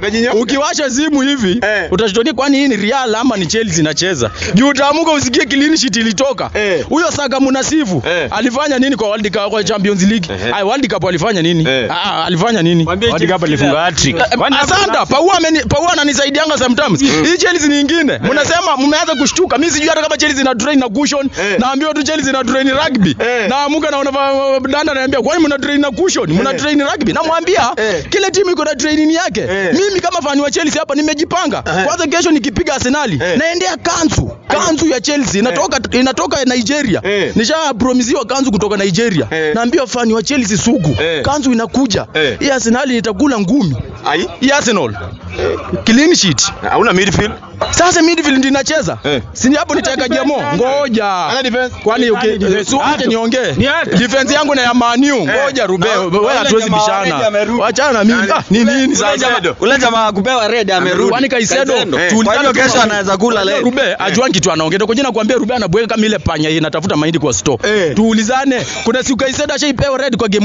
Umejinyoka. Ukiwasha simu hivi Eh. utashtukia kwani hii ni Real ama ni Chelsea inacheza. Juu utaamka usikie clean sheet ilitoka. Eh. Huyo Saka Munasifu Eh. alifanya nini kwa World Cup kwa Champions League? Ehe. Ai World Cup alifanya nini? Eh. Ah, alifanya nini? World Cup alifunga hat-trick. Kwani Asante, Paua ameni Paua ananisaidianga sometimes. Hii Chelsea ni nyingine. Mnasema mmeanza kushtuka. Mimi sijui hata kama Chelsea ina train na cushion. Eh. Naambiwa tu Chelsea ina train rugby. Eh. Naamuka naona va- danda ananiambia kwani mna train na cushion? Mna Eh. train rugby. Namwambia Eh. kile timu iko na training yake. Eh. Mimi kama fani wa Chelsea hapa nimejipanga. Eh. Kwanza kesho nikipiga Arsenal Eh. naendea kanzu. Kanzu ya Chelsea inatoka inatoka Nigeria. Eh. Nisha promisiwa kanzu kutoka Nigeria. Eh. Naambia fani wa Chelsea sugu. Eh. Kanzu inakuja. Eh. Hii Arsenal itakula ngumi. Ai. Hii Arsenal. Clean sheet. Hauna midfield. Sasa midfield ndio inacheza. Eh. Si hapo nitaweka Jamo. Ngoja. Ana defense. Kwani uki defense? si wache niongee. Ni hata. Defense yangu na ya Manu. Ngoja Rube. Na- Wewe hatuwezi jamaa bishana. already amerudi. Wachana na mimi. Nani? Ah, ni nini Ule sasa? jamaa- Ule jamaa kupewa red amerudi. Kwani Kaisedo Eh. tuulizane Kwa hiyo tu kesho kwa- anaweza kula leo. Rube ajuani kitu anaongea. Kwa jina nakwambia Rube anabweka kama ile panya inatafuta mahindi kwa store. Eh. Tuulizane. Kuna siku Kaisedo ashaipewa red kwa game